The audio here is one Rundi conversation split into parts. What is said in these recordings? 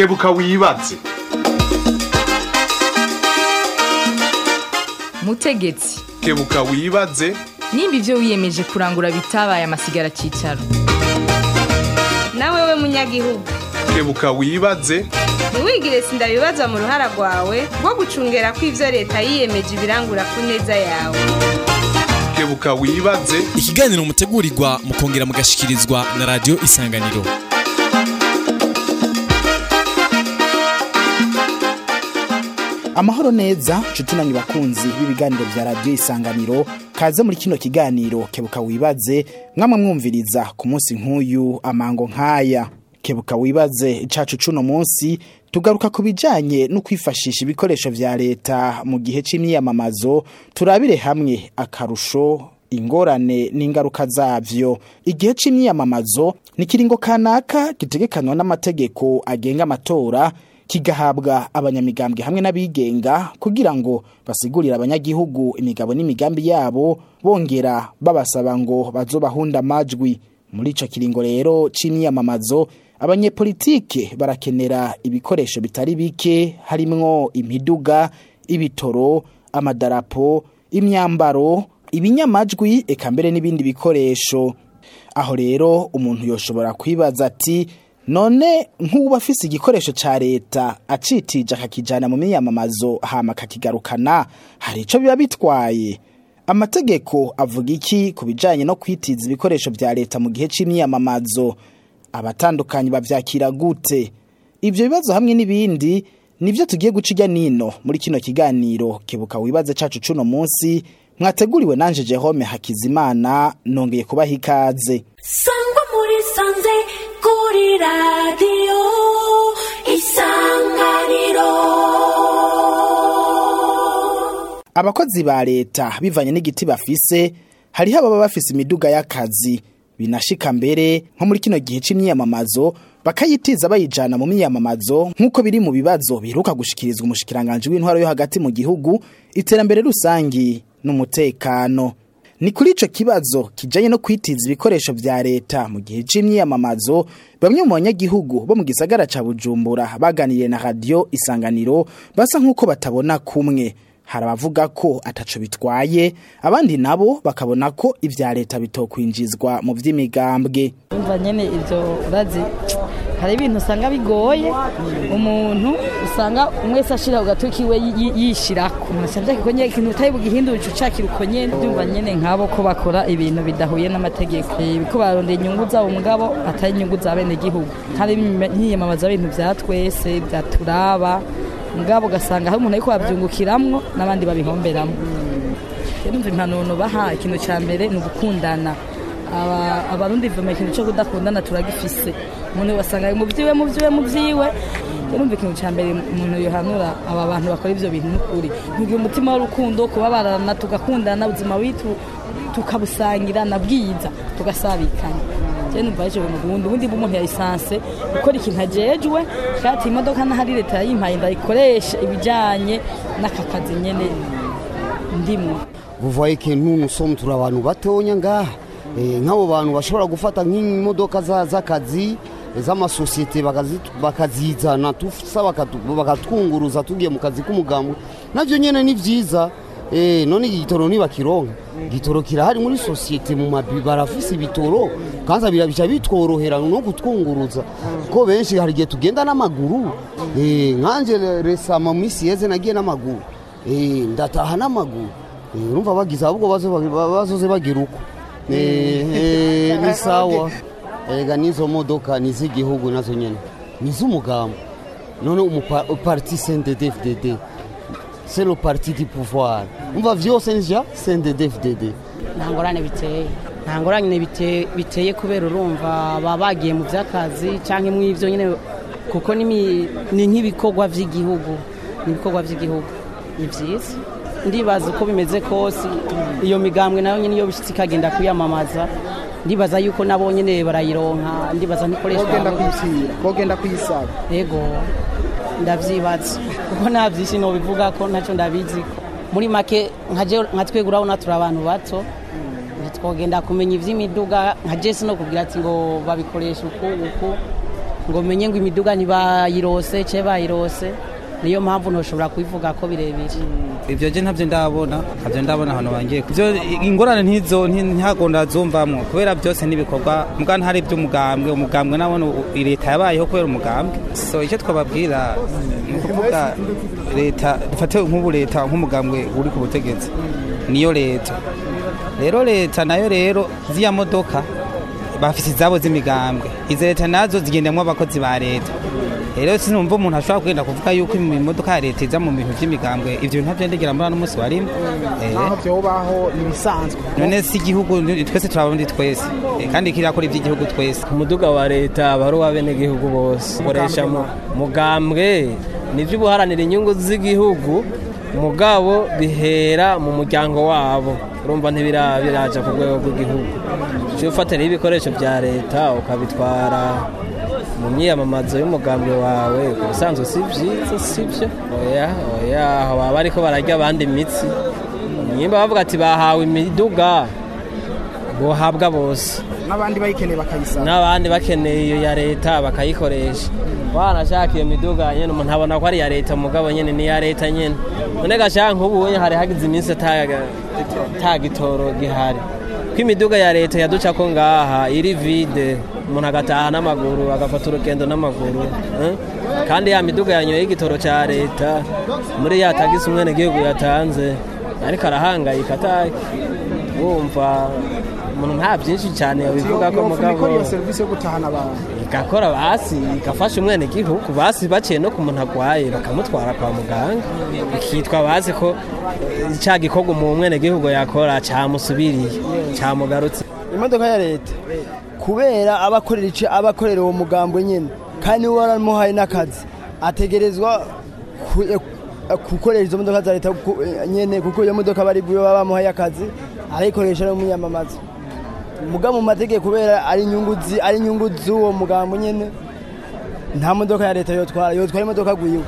kebuka wibaze mutegetsi kebuka wibaze nimba ibyo wiyemeje kurangura bitabaye amasigara cyicaro nawe we munyagihugu kebuka wibaze ntiwigire sindabibazwa mu ruhara rwawe rwo gucungera ko ibyo leta yiyemeje ibirangura ku neza yawe kebuka wibaze ikiganiro mutegurirwa mukongera mugashikirizwa na radiyo isanganiro amahoro neza nshuti nanyu bakunzi b'ibiganiro bya radiyo isanganiro kaze muri kino kiganiro kebuka wibaze mwamwe mwumviriza ku munsi nk'uyu amango nk'aya kebuka wibaze cacu cuno munsi tugaruka ku bijanye no kwifashisha ibikoresho vya leta mu gihe c'imyiyamamazo turabire hamwe akarusho ingorane n'ingaruka zavyo igihe c'imyiyamamazo ni kiringo kanaka gitegekanywa n'amategeko agenga amatora kigahabwa abanyamigambwe hamwe n'abigenga kugira ngo basigurire abanyagihugu imigabo n'imigambi yabo bongera babasaba ngo bazobahunda amajwi muri ico kiringo rero c'imyiyamamazo abanyepolitike barakenera ibikoresho bitari bike harimwo imiduga ibitoro amadarapo imyambaro ibinyamajwi eka mbere n'ibindi bikoresho aho rero umuntu yoshobora kwibaza ati none nk'uba afise igikoresho ca leta acitije akakijana mu miyamamazo hama akakigarukana hari ico biba bitwaye amategeko avuga iki ku bijanye no kwitiza ibikoresho vya leta mu gihe c'imyiyamamazo abatandukanye bavyakira gute ivyo bibazo hamwe n'ibindi nivyo tugiye guca irya nino muri kino kiganiro kebuka wibaze cacu cuno munsi mwateguriwe nanje Jerome Hakizimana nongeye kubaha ikaze sangwa muri sanze kuri radiyo isanganiro abakozi ba leta bivanye n'igiti bafise hariho ababa bafise imiduga y'akazi binashika mbere nko muri kino gihe c'imyiyamamazo bakayitiza bayijana mu myiyamamazo nk'uko biri mu bibazo biheruka gushikirizwa umushikiranganje w'intwaro yo hagati mu gihugu iterambere rusangi n'umutekano ni kuri ico kibazo kijanye no kwitiza ibikoresho vya leta mu gihe c'imyiyamamazo bamwe mu banyagihugu bo mu gisagara ca Bujumbura baganiriye na radio Isanganiro basa nk'uko batabona kumwe hari abavuga ko ataco bitwaye abandi nabo bakabona ko ivya leta bitokwinjizwa mu vy'imigambwe umva nyene ivyo urazi hari ibintu usanga bigoye umuntu usanga umwese ashira ku gatuki we yi- yishirako nasavye ko nyene ikintu utari bugihindura uca ucakira uko nyene ndumva nyene nk'abo ko bakora ibintu bidahuye n'amategeko Eh, ko barondera inyungu zabo mugabo atari inyungu za bene gihugu hari nkiyamamaza ibintu vya twese vya turaba mugabo ugasanga hari umuntu ariko bavyungukiramwo n'abandi babihomberamwo numva impanuro baha ikintu cya mbere ni ugukundana Aba- abarundi vuma ikintu cyo kudakundana turagifise umuntu wasanga mu byiwe mu byiwe mu byiwe numva ikintu cya mbere umuntu yohanura aba bantu bakora ivyo bintu n'ukuri ntugira umutima w'urukundo kubabarana tugakundana ubuzima witu tukabusangira na bwiza tugasabikanya je numva ico bintu bundi ubundi bw'umuntu ya lisanse gukora ikintu ajejwe kandi imodoka n'ahari leta yayimpaye ndayikoresha ibijanye n'aka kazi nyene ndimwo vous voyez que nous nous sommes turi abantu batonya ngaha Eh, nk'abo bantu bashobora gufata nk'imodoka za- z'akazi z'amasosiyete bakazi- bakazizana tusa bakatu- bakatwunguruza tugiye mu kazi k'umugambwe navyo nyene ni vyiza Eh, none igitoro nibakironka igitoro kirahari muri sosiyete mu mabi barafise ibitoro kanza birabica bitworohera no kutwunguruza ko benshi hari igihe tugenda n'amaguru Eh, nkanje resama mu misi yeze nagiye n'amaguru Eh, ndataha n'amaguru Eh, urumva bagize ahubwo bazo- bazoze bagira uko Eh, eh, ni sawa ega n'izo modoka ni iz'igihugu nazo nyene ni iz'umugambo none umupa- parti cndd c'est le parti du pouvoir umva vyose ni vya cndd nta ngorane biteye nta ngorane bite- biteye kubera urumva baba bagiye mu by'akazi cyangwa mu ibyo nyine kuko n'imi- ni nk'ibikorwa by'igihugu ni ibikorwa by'igihugu ni byiza ndibaza uko bimeze kose iyo migambwe nayo nyine iyo bishyitse ikagenda kwiyamamaza ndibaza yuko nabo nyine barayironka ndibaza ntikoreshwa kuyisira bogenda kuyisaba yego ndavyibaza kuko nta vyinshi nobivuga ko ntacyo ndabizi muri make nka je- nka twebwe urabona turi abantu bato ntitwogenda kumenya ivy'imiduga nka jesi no kugira ati ngo babikoresha uku uku ngo menye ngo imiduga ntibayirose ce bayirose niyo mpamvu ntushobora kubivuga ko birebire ibyo je ntabyo ndabona ntabyo ndabona ahantu bangiye ibyo ingorane ntizo ntihagonda zumvamwo kubera byose n'ibikorwa mbwa ntari iby'umugambwe umugambwe nabona leta yabayeho kubera umugambwe so icyo twababwira ni ukuvuga leta dufate nk'ubu leta nk'umugambwe uri ku butegetsi niyo leta rero leta nayo rero ziriya modoka bafite izabo z'imigambwe izo leta nazo zigendamo abakozi ba leta rero sinumva umuntu ashobora kugenda kuvuga yuko imodoka ya leta iza mu bintu by'imigambwe ibyo bintu ntabyo ndegera muri ano munsi warimo naho byobaho ibisanzwe none si igihugu twese turabarundi twese kandi kirakora iby'igihugu twese umuduga wa leta aba ari uw'abenegihugu bose ukoresha mugambwe nibyo ubuharanira inyungu z'igihugu mugabo bihera mu muryango wabo urumva ntibiraja ku rwego rw'igihugu ujye ufatiraho ibikoresho bya leta ukabitwara mu myiyamamazo y'umugambwe wawe ku busanzwe si byiza si byo oya oya aho baba ariko bararya abandi imitsi nimba bavuga ati bahawe imiduga bohabwa bose n'abandi bayikeneye bakayisaba n'abandi bakeneye iyo ya leta bakayikoresha wanashaka iyo miduga nyine umuntu abona ko ari iya leta mugabo nyine ni iya leta nyine none gashaka nk'ubu hari hagize iminsi ata gitoro gihari ko imiduga ya leta yaduca ko ngaha iri vide umuntu agataha n'amaguru agafata urugendo n'amaguru kandi ya miduga yanyoye igitoro cya leta muri ya tagisi umwene gihugu yatanze ariko arahangayika ataye wumva umuntu nta byinshi cyane yabivuga ko mugabo iyo serivisi yo gutahana abantu igakora basi igafasha umwene gihugu basi baciye no ku muntu arwaye bakamutwara kwa muganga ikitwa bazi ko cya gikorwa mu mwene gihugu yakora cyamusubiriye cyamugarutse imodoka ya leta kubera abakorera ice abakorera uwo mugambo nyine kandi uwo waramuhaye n'akazi ategerezwa gukoresha izo modoka za leta nyine kuko iyo modoka bari baba bamuhaye akazi arayikoresha no muyamamaza muga mu mategeko kubera ari inyungu ari inyungu z'uwo mugambo nyine nta modoka ya leta yotwara yotwara imodoka gwiwe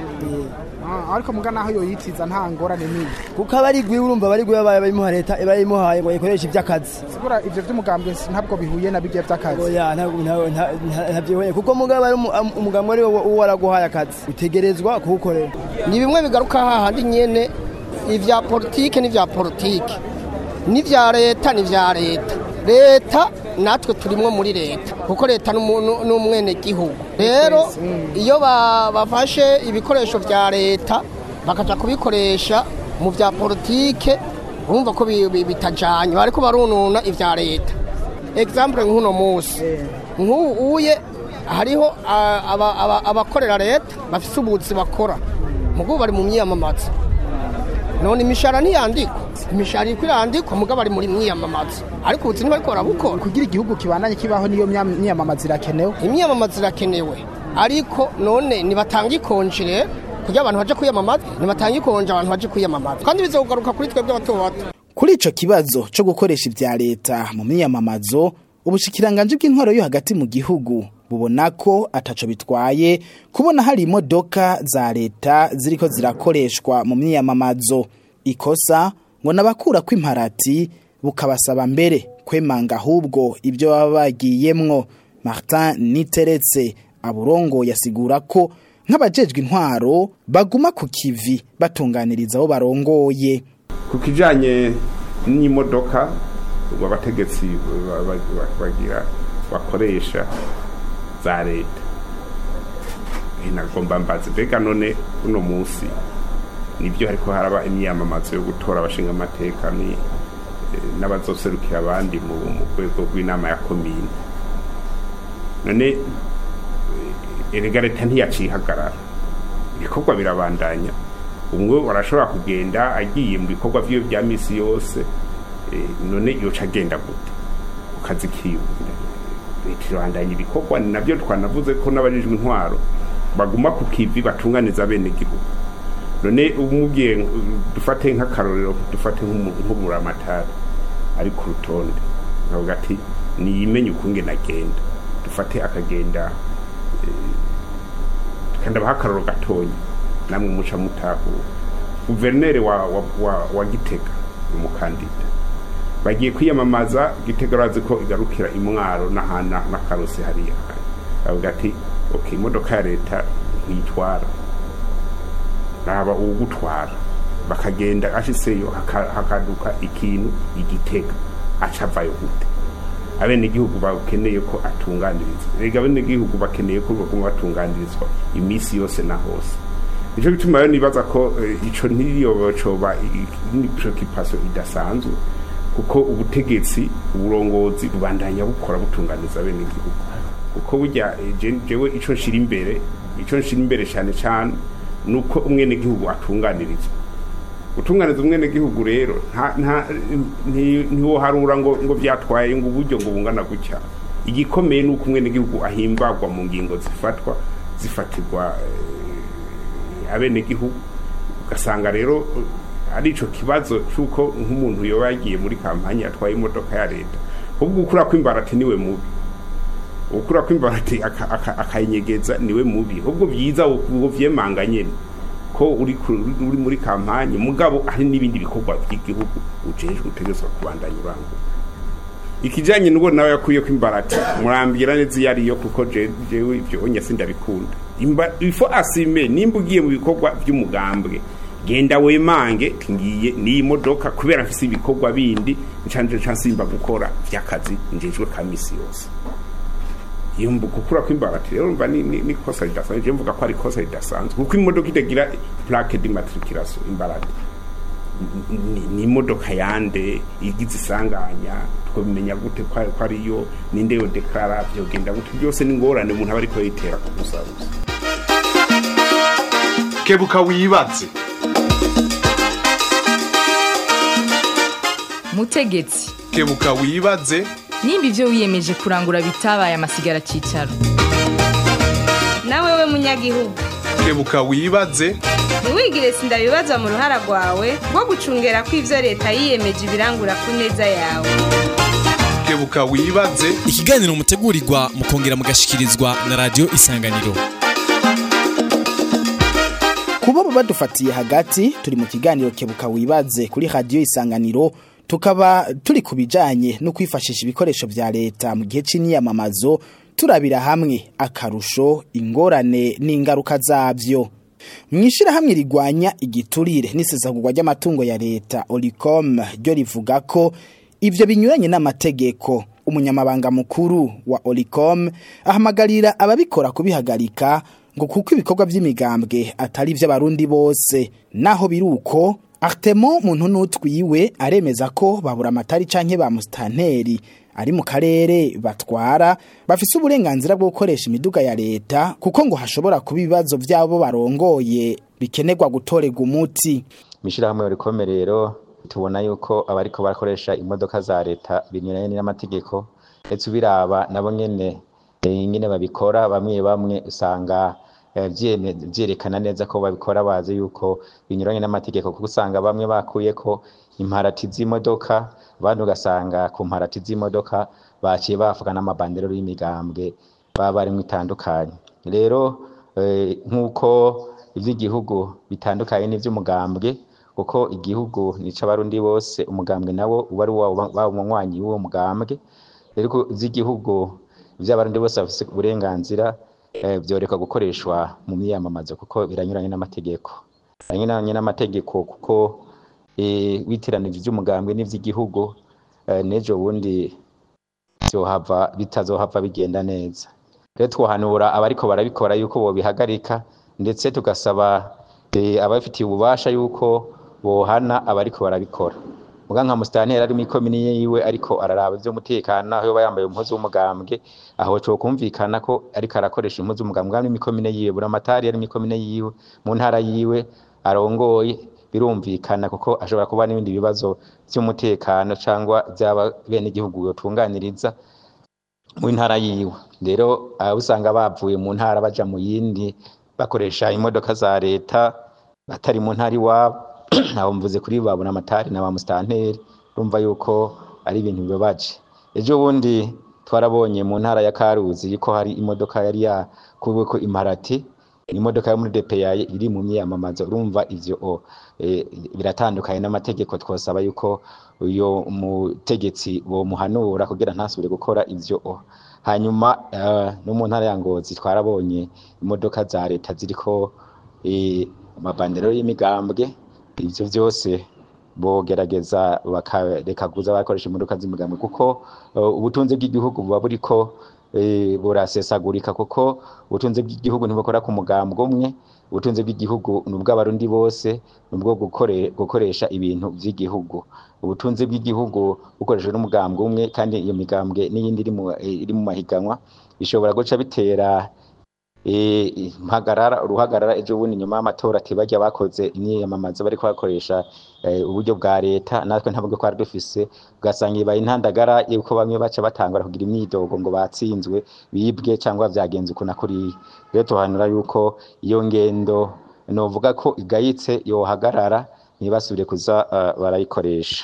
ariko muga naho yoyitiza nta ngorane nini kuko aba ari gwiwe urumva bari gwiwe baye bayimuha leta bayimuhaye ngo ayikoreshe iby'akazi sigura ivyo vy'umugambwe ntabwo bihuye na bigiye vy'akazi oya ntabyihuye kuko mugabo ari umugambo ari wo waraguhaye akazi utegerezwa kuwukorera ni bimwe bigaruka hahandi nyene ivya politike n'ivya politike n'ivya leta n'ivya leta leta natwe turimwo muri leta kuko leta n'umwene gihugu rero iyo bafashe ibikoresho vya leta bakaja kubikoresha mu vya politike urumva ko bitajanye bariko barununa ivya leta example nk'uno munsi nk'uye hariho abakorera leta bafise ubuzi bakora mugo bari mu myiyamamaza none imishahara ntiyandikwa imishahara iriko irandikwa mugabo bari muri myiyamamaza ariko ubuzi ntibariko barabukora kugira igihugu kibandanye kibaho niyo myiyamamaza irakenewe imyiyamamaza irakenewe ariko none nibatanga ikonje rero kugira abantu baje kwiyamamaza nibatanga ikonje abantu baje kwiyamamaza kandi bizogaruka kuri twebwe bato bato kuri ico kibazo co gukoresha ivya leta mu myiyamamazo ubushikiranganje bw'intwaro yo hagati mu gihugu bubona ko ataco bitwaye kubona hari imodoka za leta ziriko zirakoreshwa mu myiyamamazo ikosa ngo nabakura kw'imparati bukabasaba mbere kwemanga ahubwo ibyo baba bagiyemwo Martin Niteretse aburongo yasigura ko nk'abajejwe intwaro baguma ku kivi batunganiriza abo barongoye ku kijanye n'imodoka abategetsi bagira bakoresha za leta nagomba mbazi mbega none uno munsi nibyo hariko haraba imyamamazo yo gutora abashinga amateka ni n'abazoserukira abandi mu rwego rw'inama ya komine none erega leta ntiyacihagarara ibikorwa birabandanya umwe barashobora kugenda agiye mu bikorwa vyiwe vya misi yose none yoca agenda gute ku kazi kiwe leta irabandanya ibikorwa ni navyo twanavuze ko n'abajejwe intwaro baguma ku kivi batunganiza bene gihugu none umubwiye dufate nk'akarorero dufate nk'umuramatari ari ku rutonde nkavuga ati niyimenye ukungene agenda dufate akagenda kandi abaha akarorero gatonya namwe muca mutahura guverineri wa, wa, wa, wa gitega ni umukandida bagiye kwiyamamaza gitega urazi ko igarukira imwaro n'ahana n'akarusi hariya bavuga ati okay imodoka ya leta ntitwara raba uwugutwara bakagenda ashiseyo haka- hakaduka ikintu igitega aca avayo gute abenegihugu bakeneye ko atunganirizwa rega abenegihugu bakeneye ko baguma batunganirizwa iminsi yose na hose nico gituma rero nibaza ko eh, ico ntiriyo coba preoccupation idasanzwe kuko ubutegetsi uburongozi bubandanya bukora butunganiza abenegihugu kuko burya eh, je- jewe ico nshira imbere ico nshira imbere cyane cyane nuko umwenegihugu atunganirizwa gutunganiza umwenegihugu rero nta- nta- nti- ntiwoharura ngo ngo byatwaye ngo uburyo ngo bungana gutya igikomeye ni uko umwenegihugu ahimbagwa mu ngingo zifatwa zifatirwa eh, abenegihugu ugasanga rero eh, ari ico kibazo c'uko nk'umuntu yoba yagiye muri kampanye atwaye imodoka ya leta ahubwo ukura kw'imbarati niwe mubi ukura kw'imbarati aka- aka- akayinyegeza niwe mubi ahubwo byiza uwo vyemanga nyene ko uri ku- uri muri kampanye mugabo hari n'ibindi bikorwa by'igihugu ujejwe utegerezwa kubandanya urangura ikijanye n'ubwo nawe yakuye ko imbarati murambwira neza iyo ariyo kuko je- jewe ivyo onya sindabikunda Imba- ifo asime nimba ugiye mu bikorwa by'umugambwe genda wemange ngiye n'iyi modoka kubera mfise ibikorwa bindi ncanje nsimba gukora vy'akazi njejwe ka misi yose iyo mbu gukura kw'imbarati rero mba ni ni- ni kosa ridasanzwe je mvuga ko ari kosa ridasanzwe kuko imodoka itagira plaque d'immatriculation imbarati Ni- ni- ni imodoka yande igize isanganya twabimenya gute ko ari- ko ariyo ninde yo deklara vyogenda gute byose ni ngorane umuntu aba ariko yitera ku musabusa kebuka wibaze mutegetsi kebuka wibaze nimba ibyo wiyemeje kurangura bitabaye amasigara cyicaro nawe we munyagihugu kebuka wibaze ntiwigire sindabibaza mu ruhara rwawe rwo gucungera ko ivyo leta yiyemeje ibirangura ku neza yawe kebuka wibaze ikiganiro mutegurirwa mukongera mugashikirizwa na radio isanganiro kuba badufatiye hagati turi mu kiganiro kebuka wibaze kuri radiyo isanganiro tukaba turi ku bijyanye no kwifashisha ibikoresho bya leta mu gihe cy'imyamamazo turabira hamwe akarusho ingorane n'ingaruka zabyo mu ishyirahamwe rigwanya igiturire n'isesagurwa ry'amatungo ya leta oricom ryo rivuga ko ibyo binyuranye n'amategeko umunyamabanga mukuru wa oricom ahamagarira ababikora kubihagarika ngo kuko ibikorwa by'imigambwe atari iby'abarundi bose naho biri uko Artemo muntu n'utwiwe aremeza ko babura amatari canke ba mustanteri ari mu karere batwara bafise uburenganzira bwo gukoresha imiduga ya leta kuko ngo hashobora kuba ibibazo byabo barongoye bikenerwa gutorerwa umuti mishirahamwe rikome rero tubona yuko abariko barakoresha imodoka za leta binyuranye n'amategeko ndetse ubiraba nabo nyene eh, nyene babikora bamwe bamwe usanga eh, vyeme- vyerekana neza ko babikora bazi yuko binyuranye n'amategeko kuko usanga bamwe bakuyeko imparati z'imodoka abandi ugasanga ku mparati z'imodoka baciye bavuga n'amabandero y'imigambwe baba barimwo itandukanye rero eh, nk'uko ivy'igihugu bitandukanye n'ivy'umugambwe kuko igihugu nica abarundi bose umugambwe nawo uba ari waba umunywanyi w'uwo mugambwe rero ko ivy'igihugu ivy'abarundi bose bafise uburenganzira eh, vyoreka gukoreshwa mu myamamazo kuko biranyuranye n'amategeko biranyuranye n'amategeko kuko eh, witiranije ivy'umugambwe n'ivy'igihugu eh, n'ejo bundi vyohava bitazohava bigenda neza rero twohanura abariko barabikora yuko bobihagarika ndetse tugasaba eh, abafitiye ububasha yuko bohana abariko barabikora muga nka musitanteri ari mw'ikomini yiwe ariko araraba ivy'umutekano aho yoba yambaye umuhozi w'umugambwe aho co kumvikana ko ariko arakoresha impuzu w'umugambwe ari mw'ikomine yiwe buramatari ari mw'ikomine yiwe mu ntara yiwe arongoye birumvikana kuko ashobora kuba n'ibindi bibazo vy'umutekano cangwa vy'aba benegihugu yotunganiriza mu ntara yiwe rero aba usanga bavuye mu ntara baja mu yindi bakoresha imodoka za leta batari mu ntara iwabo abo mvuze kuri babona amatari na ba musitanteri urumva yuko ari ibintu bibabaje ejo bundi twarabonye mu ntara ya karuzi ko hari imodoka yari yakuweko imparati imodoka yo muri DPI iri mu myiyamamazo urumva ivyo o, eh, biratandukanye n'amategeko twosaba yuko uyo mutegetsi bomuhanura kugira ntasubire gukora ivyo o. hanyuma eh, no mu ntara ya Ngozi twarabonye imodoka za leta ziriko eh, amabandero y'imigambwe ivyo vyose bogerageza bakareka kuza bakoresha imodoka z'imigambwe kuko uh, ubutunzi bw'igihugu buba buriko eh, burasesagurika kuko ubutunzi bw'igihugu ntibukora ku mugambwe umwe ubutunzi bw'igihugu ni ubw'abarundi bose ni ubwo gukore, gukoresha ibintu vy'igihugu ubutunzi bw'igihugu bukoreshejwe n'umugambwe umwe kandi iyo migambwe n'iyindi iri mu- eh, iri mu mahiganwa bishobora guca bitera eh, impagarara uruhagarara ejo bundi nyuma y'amatora ati barya bakoze imyiyamamazo bariko bakoresha eh, uburyo bwa leta natwe ntabwo twari dufise ugasanga ibaye intandagara yuko bamwe baca batangura kugira imyidogo ngo batsinzwe bibwe cyangwa vyagenze uku na kuriya rero tuhanura yuko iyo ngendo novuga ko igayitse yohagarara ntibasubire kuza uh, barayikoresha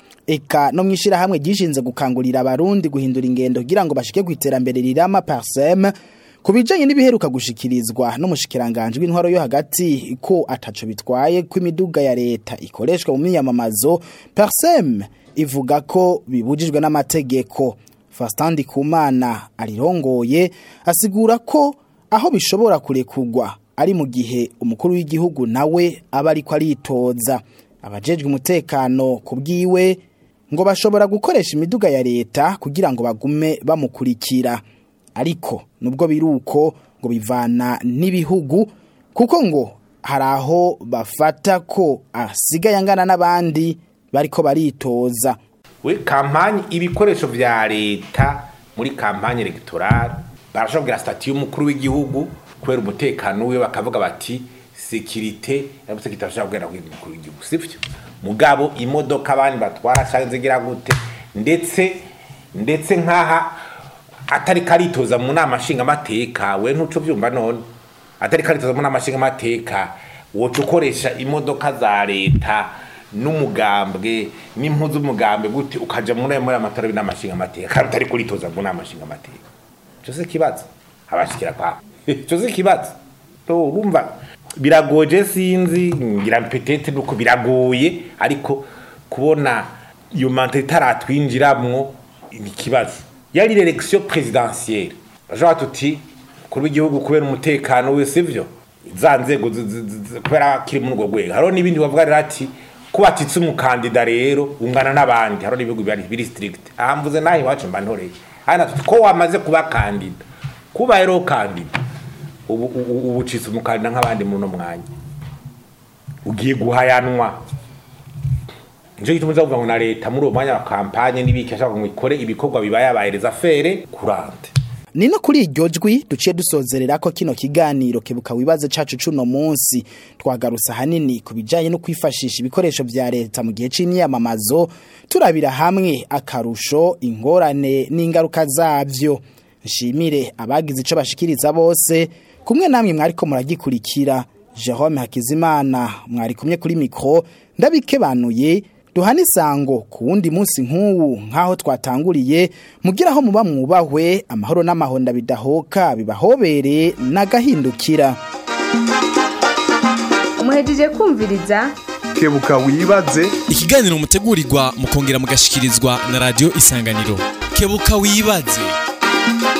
eka no mwishirahamwe gishinze gukangurira abarundi guhindura ingendo kugira ngo bashike ku iterambere rirama parsem kubijanye n'ibiheruka gushikirizwa n'umushikiranganje w'intwaro yo hagati ko ataco bitwaye ko imiduga ya leta ikoreshwa mu myamamazo parsem ivuga ko bibujijwe n'amategeko Fastandi Kumana arirongoye asigura ko aho bishobora kurekugwa ari mu gihe umukuru w'igihugu nawe aba ariko aritoza abajejwe umutekano ku bwiwe ngo bashobora gukoresha imiduga ya leta kugira ngo bagume bamukurikira ariko nubwo biruko ngo bivana n'ibihugu kuko ngo hari aho bafata ko asigaye angana n'abandi bariko baritoza we kampanye ibikoresho vya leta muri kampanye electorale barashobora kugira stati y'umukuru w'igihugu kubera umutekano wiwe bakavuga bati sekirite sekirite bashobora kugenda kubwira umukuru w'igihugu sivyo mugabo imodoka abandi batwara canke zigira gute ndetse ndetse nk'aha atari karitoza mu nama nshingamateka we ntuco vyumva none atari karitoza mu nama nshingamateka woca ukoresha imodoka za leta n'umugambwe n'impuzu z'umugambwe gute ukaja muri muri amatora y'inama nshingamateka kandi utari kuritoza mu nama nshingamateka ico si ikibazo abashikira kwa ico si ikibazo to urumva biragoje sinzi ngira petete nuko biragoye ariko kubona iyo mante itaratwinjiramwo ni ikibazo yari election présidentielle bashobora tuti kuri w'igihugu kubera umutekano we sivyo za nzego zi- zi- zi- kubera kiri muri urwo rwego hariho n'ibindi bavuga rero ati ko batitse umukandida rero ungana n'abandi hariho n'ibihugu biri biri strict aha mvuze naho iwacu mba ntoreye hano tuti ko wamaze kuba kandida kuba rero kandida ubu ubu- ubu ucitse umukandida nk'abandi muri uno mwanya ugiye guhayanwa nicyo gituma uza kuvuga ngo na leta muri uwo mwanya wa kampanye n'ibiki ashaka ngo ikore ibikorwa bibaye abahereza fere kurante ni no kuri iryo jwi duciye dusozerera ko kino kiganiro kebuka wibaze cacu cuno munsi twagarusa hanini ku bijanye no kwifashisha ibikoresho vya leta mu gihe c'imyamamazo turabira hamwe akarusho ingorane n'ingaruka zavyo nshimire abagize ico bashikiriza bose kumwe namwe mwariko muragikurikira Jerome Hakizimana mwari kumwe kuri mikro ndabikebanuye duhana isango ku wundi munsi nk'uwu nk'aho twatanguriye mugira aho muba mwubahwe amahoro n'amahonda bidahoka bibahobere n'agahindukira muhejeje kumviriza kebuka wibaze ikiganiro mutegurirwa mukongera mugashikirizwa na radio isanganiro kebuka wibaze